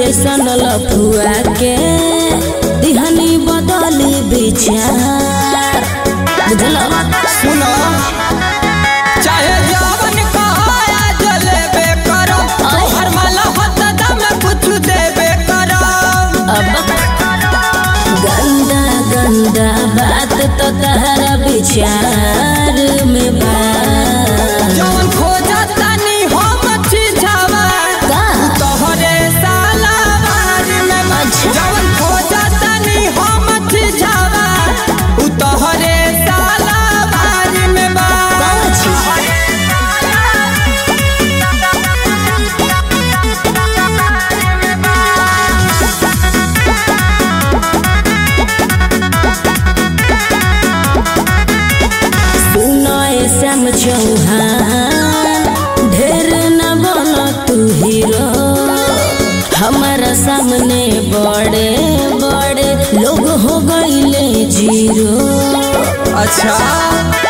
जैसन लफुआ के दिहनी बदली विचार बुझल सुनो चाहे जवन कहाया जलेबे करो तोहर माला हत दम कुछ देबे करो अब गंदा गंदा बात तो तहरा विचार में बा जवन खोजा तनी हम छिझावा का? तोहरे साला बार में अच्छा। जवन खोजा तनी हम छिझावा उ तोहरे साला बार में बा कौन छी? सुनो श्याम चौहान ढेर न बनो तू हीरो हमारा सामने बड़े बड़े लोग हो गईले जीरो अच्छा